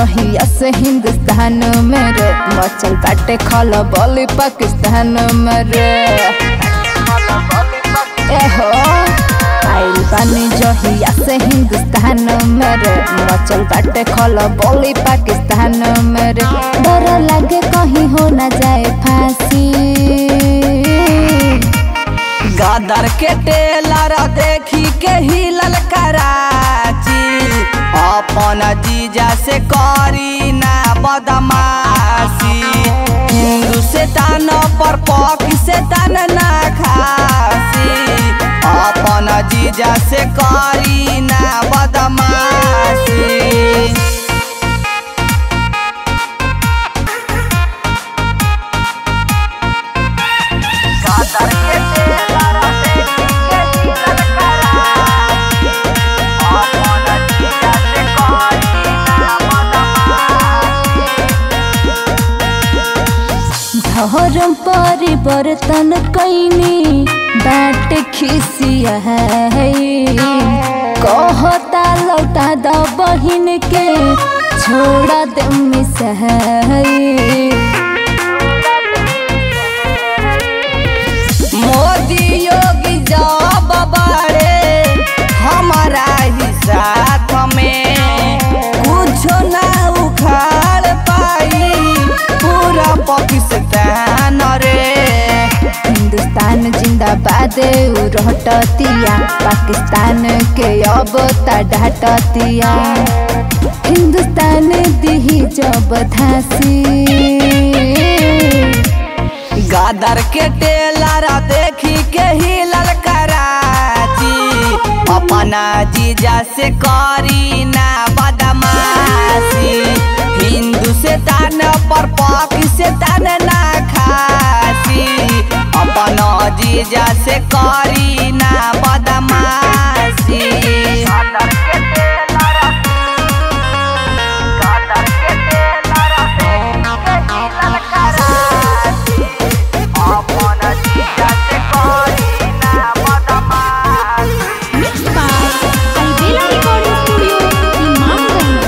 जहिया से हिंदुस्तान में रे मचल बाटे खल बोली पाकिस्तान में रे एहो आइल बानी जहिया से हिंदुस्तान में रे मचल बाटे खल बोली पाकिस्तान में रे डर लागे कहीं हो ना जाए फांसी गदर के टेलर देखी के हिलल कराची अपन जीजा से करी ना बदमाशी हिंदू से तान पर पक से तान ना खासी अपन जीजा से करी ना बदमाशी गदर के टेलर देखी के हिलल कराची अपन जीजा से करी ना बदमाशी धर्म परिवर्तन कैनी बाट खिसिया है कहता लौटा द बहिन के छोड़ा दे मिसहई मोदी योगी जब बड़े हमारा ही साथ में कुछ ना उखाड़ पाई पूरा पाकिस्तान रे हिंदुस्तान जिंदाबाद उ रहटतिया पाकिस्तान के अब डाटतिया हिंदुस्तान दिही जब धासी गादर के टेलर देखी के हिलल कराची अपना जीजा से करी ना बदमाशी हिंदू से तान पर पाक से तान ना खासी अपना जीजा से करी ना बदमाशी गादर के टेलर गादर के टेलर देखी के हिलल कराची अपन जीजा से करी ना बदमाशी Mixed by Alvela Recording Studio, Imamganj.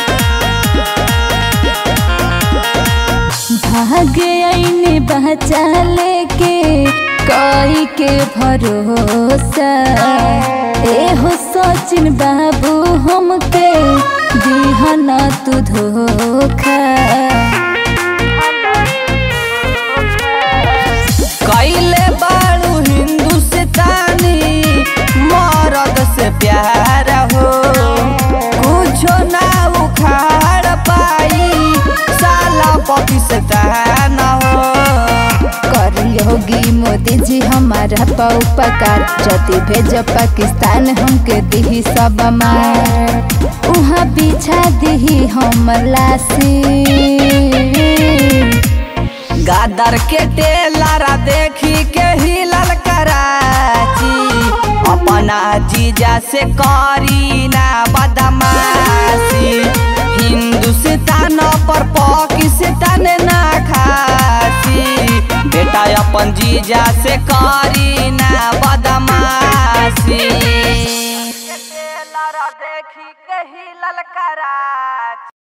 भागे आईने बचा लेके कोई के भरोसा ए हो सचिन बाबू हमके दिहना तू धोखा कैले बाड़ू हिंदू से तानी मरद से प्यार हो कुछो ना उखाड़ पाई साला पाकिस्तान हो कर योगी मोदी जी हमारा पौपकार जति भेज पाकिस्तान हमके दिही सब मार उहाँ बिछा दिही हमर लासी गादर के टेलर देखी के हिलल कराची अपना जीजा से करी ना बदमाशी हिंदू से तान पर पाकिस्तान ना खासी बेटा अपन जीजा से करी ना बदमाशी देखी के हिलल कराची